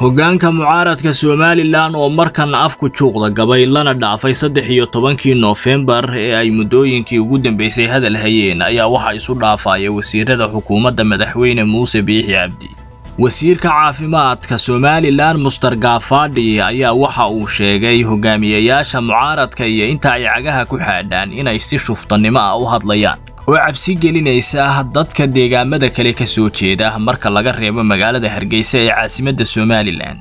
hoggaanka mucaaradka somalilan oo markan afku juuqda gabay lana dhaafay saddex iyo tobankii noofembar ee ay muddooyinkii ugu dambeysay hadal hayeen ayaa waxaa isu dhaafaya wasiirada xukuumadda madaxweyne muuse biixi cabdi wasiirka caafimaadka somalilan muster gaafadhi ayaa waxa uu sheegay hogaamiyayaasha mucaaradka iyo inta ay cagaha ku xaadhaan inay si shuftannimo ah u hadlayaan oo cabsi gelinaysa dadka deegaamada kale ka soo jeeda marka laga reebo magaalada hargeysa ee caasimadda somalilan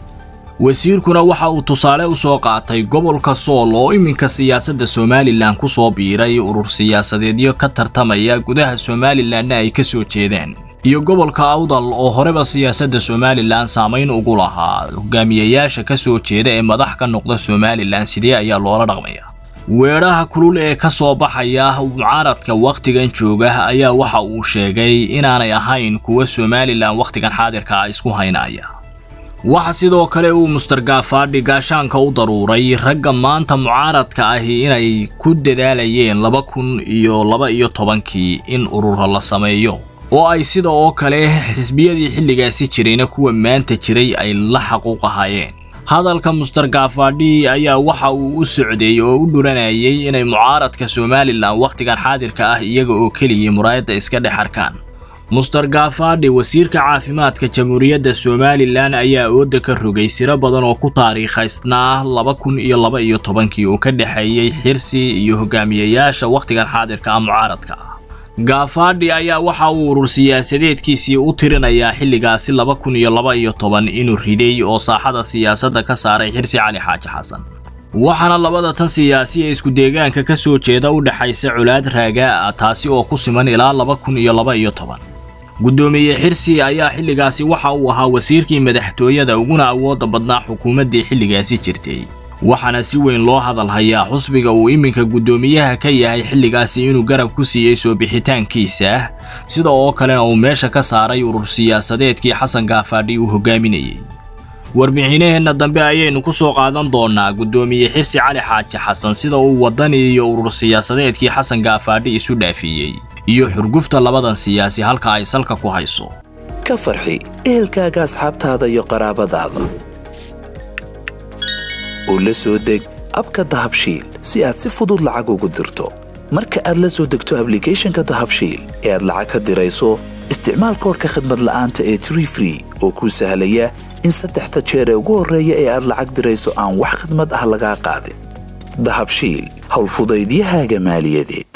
wasiirkuna waxa uu tusaale u soo qaatay gobolka sool oo iminka siyaasadda somalilan ku soo biiray urur siyaasadeedyo ka tartamaya gudaha somalilanna ay ka soo jeedaan iyo gobolka awdal oo horeba siyaasadda somalilan saamayn ugu lahaa hogaamiyayaasha ka soo jeeda ee madax ka noqda somalilan sidee ayaa loola dhaqmaya weedhaha kulul ee ka soo baxaya mucaaradka wakhtigan jooga ayaa waxa uu sheegay inaanay ahayn kuwa somalilan wakhtigan xaadirka ah isku haynaya waxa sidoo kale uu muster gaafadhi gaashaanka u daruuray ragga maanta mucaaradka ahi inay ku dadaalayeen laba kun iyo laba iyo tobankii in ururo la sameeyo oo ay sida oo kale xisbiyadii xilligaasi jirayna kuwa maanta jiray ay la xaquuq ahaayeen hadalka muster gaafadhi ayaa waxa uu u socday oo u dhuranayay inay mucaaradka somalilan wakhtigan xaadirka ah iyaga oo keliya muraayadda iska dhex arkaan muster gaafadhi wasiirka caafimaadka jamhuuriyadda somalilan ayaa ooda ka rogay siro badan oo ku taariikhaysnaa laba kun iyo laba iyo tobankii oo ka dhexeeyey xirsi iyo hogaamiyayaasha wakhtigan xaadirka ah mucaaradka ah gaafadhi ayaa waxa uu urur siyaasadeedkiisii u tirinayaa xilligaasi laba kun iyo laba iyo toban inuu riday oo saaxada siyaasadda ka saaray xirsi cali xaaji xasan waxaana labada tan siyaasi ee isku deegaanka ka soo jeeda u dhexaysa colaad raagaa ah taasi oo ku siman ilaa laba kun iyo laba iyo toban guddoomiye xirsi ayaa xilligaasi waxa uu ahaa wasiirkii madaxtooyada uguna awoodda badnaa xukuumaddii xilligaasi jirtay waxaana si weyn loo hadal hayaa xusbiga uu iminka guddoomiyaha ka yahay xilligaasi inuu garab ku siiyey soo bixitaankiisa sida oo kalena uu meesha ka saaray urur siyaasadeedkii xasan gaafadhi uu hogaaminayey warbixinaheenna dambe ayaynu ku soo qaadan doonaa guddoomiye xirsi cali xaaji xasan sida uu wadani iyo urur siyaasadeedkii xasan gaafadhi isu dhaafiyey iyo xurgufta labadan siyaasi halka ay salka ku hayso ka farxi ehelkaaga asxaabtaada iyo qaraabadaada oo la soo deg abka dahabshiil si aad si fudud lacag ugu dirto marka aad la soo degto ablicathonka dahabshiil ee aad lacag ka dirayso isticmaal koorka khadmad la'aanta ee tree free oo kuu sahlaya in saddexda jeer ee ugu horreeya ee aad lacag dirayso aan wax khadmad ah lagaa qaadin dahabshiil howlfudaydiyahaaga maaliyadeed